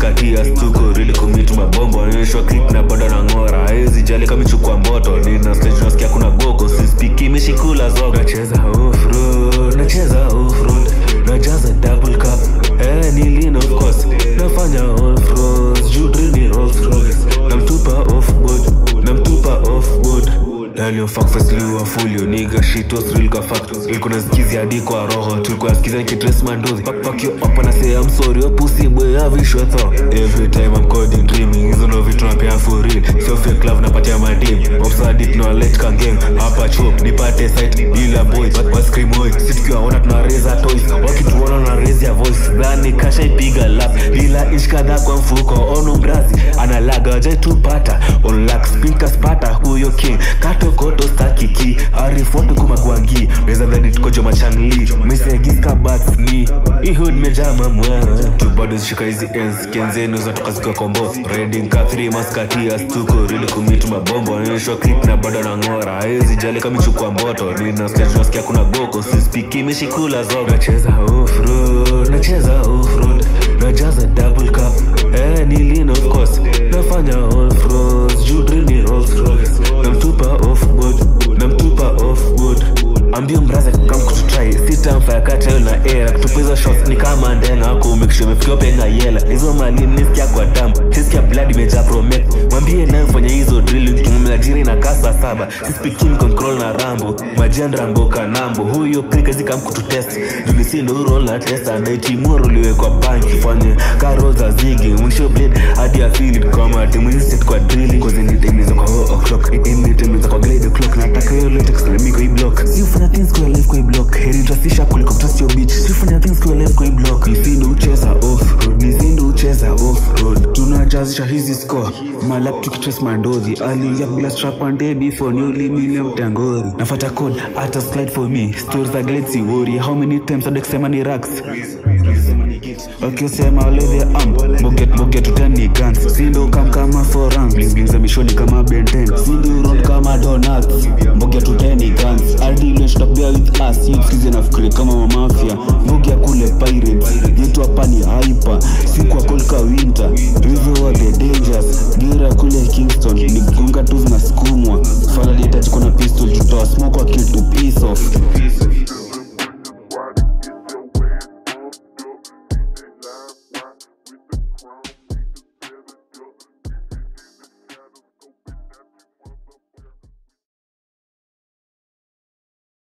maskatia stuko rili kumitu mabombo onyeshwa clip na bado na ng'ora hezi jali kamichukua mboto nina stage nasikia kuna goko sispiki mishikula zoga nacheza offroad nacheza offroad najaza double cup eh ni lean of course nafanya offroad juu drill ni Rolls Royce namtupa offboard namtupa offboard Daniel fuck face liwa fulio nigga shit was real ka fact ilikuwa nasikizi hadi kwa roho tulikuwa nasikiza nikitrace mandozi fuck fuck you up and I say I'm sorry your pussy boy have you shut up every time I'm coding dreaming hizo ndo vitu napea for real sio fake love napatia madim obsadit no let kan game hapa chop nipate site bila boy wa scream boy si tukiwaona tuna raise our toys wakituona na raise your voice dhani kasha ipiga lap bila ish kadhaa kwa mfuko ono mrazi analaga je tupata on lack speaker spata huyo king kato koto stakiki arifoto kumagwangi weza dhani tukojo machangli misegiska bats ni ihud mejama mwana tu bado zishika hizi ens kenzenu zatoka zikiwa kombo reding ka 3 maskatia stuko rili kumitu mabombo onyeshwa clip na bado na ng'ora hezi jali kamichukua mboto nina stage nasikia kuna goko sispiki mishikula zoga nacheza offroad nacheza offroad najaza double cup eh ni lean of course nafanya offroad juu drill ni Rolls Royce namtupa offboard namtupa offboard ambio mbraza kam kututrai sitamfaya katayo na era kutupa hizo shots ni kama ndena wako umekisha umefikiwa penga yela hizo mali nisikia kwa damu sisikia blood imejaa promet mwambie nayo fanya hizo drill kimemlajiri na kasa saba sispikin control na rambo majandra mboka nambo huyo prikazi kam kututest julisindo urol na testa naitimoro liwekwa banki fanye karo za zigi mwisho blade hadi ya field kama timu instant kwa drilling cause nitengeneza kwa oh o'clock nitengeneza kwa glade o'clock nataka hiyo latex na miko hii block si ufanya things kwa life kwa hii block heri trasisha kuliko trust your bitch si ufanya things kwa life kwa hii block nisindo ucheza off road nisindo ucheza off road tunajazisha hizi score malap tukitrace mandozi aliingia bila strap and day before new limile mtangori nafata code hata slide for me stories za glade si worry how many times hadi kusema ni racks wakisema leve am moget moget utani guns sindo kam kama foran bling bling za mishoni kama benten sindo round kama donuts moget utani guns hadi ile tutakubia with us you sikize nafikiri kama mafia mogia kule pirates yetu hapa ni hyper si kwa kolka winter hizo are the dangers gira kule kingston ni gunga tu zinasukumwa falalietaji kuna pistol tutoa smoke wa kitu piece off